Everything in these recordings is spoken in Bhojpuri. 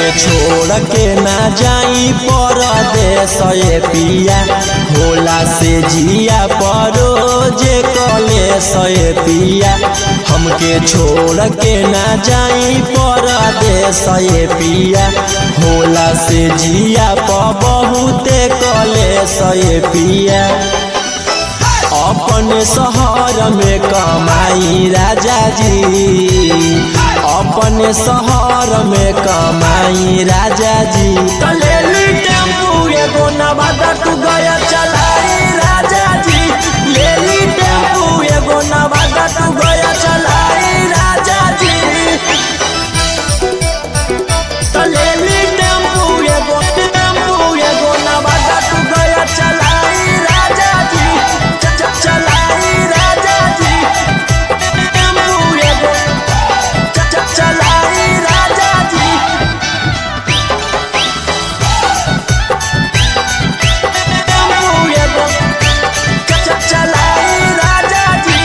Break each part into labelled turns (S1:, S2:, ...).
S1: हमके छोड़ के ना जाई परदेश ये पिया होला से जिया परो जे कलेश ये पिया हमके छोड़ के ना जाई परदेश ये पिया होला से जिया प बहुते कलेश ये पिया अपन शहर में कमाई राजा जी अपन शहर में कमाई राजा जी तलेली टेम्पू एगो नवादा तू गया चलाई राजा जी लेली टेम्पू एगो नवादा तू गया चलाई राजा जी तलेली टेम्पू एगो टेम्पू एगो नवादा तू गया चलाई राजा जी च- च- चलाई राजा जी टेम्पू एगो च- च- चलाई राजा जी टेम्पू एगो च- च- चलाई राजा जी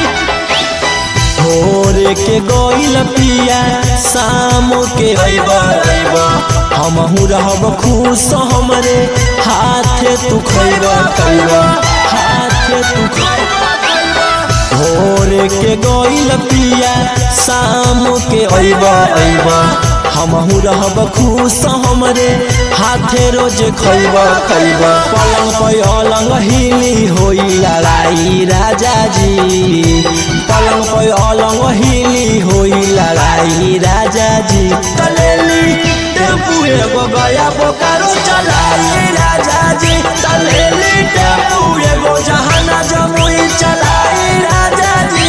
S1: भोरे के गोइल पिया शाम के अइबा अइबा हमहू रहब खुश हमरे हाथे तू खइबा खइबा हाथे तू खइबा भोरे के गोइल पिया शाम के अइबा अइबा हमहू रहब खुश हमरे हाथे रोज खइबा खइबा पलंग पे अलंग हिली होई लड़ाई राजा जी पलंग पे अलंग हिली होई लड़ाई राजा जी तलेली टेम्पू एगो गया बोकारो चलाई राजा जी तलेली टेम्पू एगो जहाना जमुई चलाई राजा जी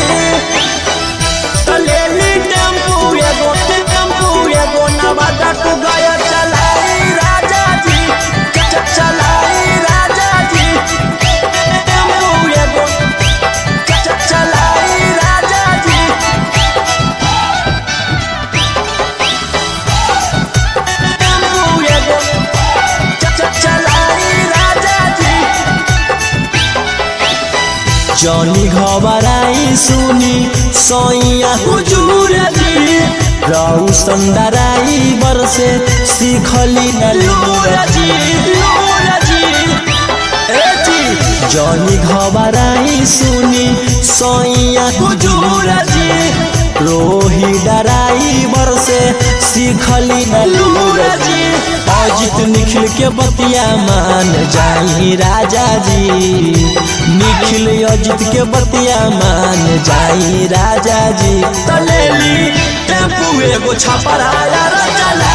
S1: तलेली टेम्पू एगो टेम्पू एगो नवादा तू गया चलाई राजा जी च- च- चलाई राजा जी टेम्पू एगो च- च- चलाई राजा जी टेम्पू एगो च- च- चलाई राजा जी जनी घबराई सुनी सैया हुजूर जी रहु संदराई बरसे सीखली न लूर जी लूर जी ए जी जनी घबराई सुनी सैया हुजूर जी रोही डराई बरसे सीखली न लूर जी अजित निखिल के बतिया मान जाई राजा जी निखिल अजित के बतिया मान जाई राजा जी तलेली टेम्पू एगो छपराया चला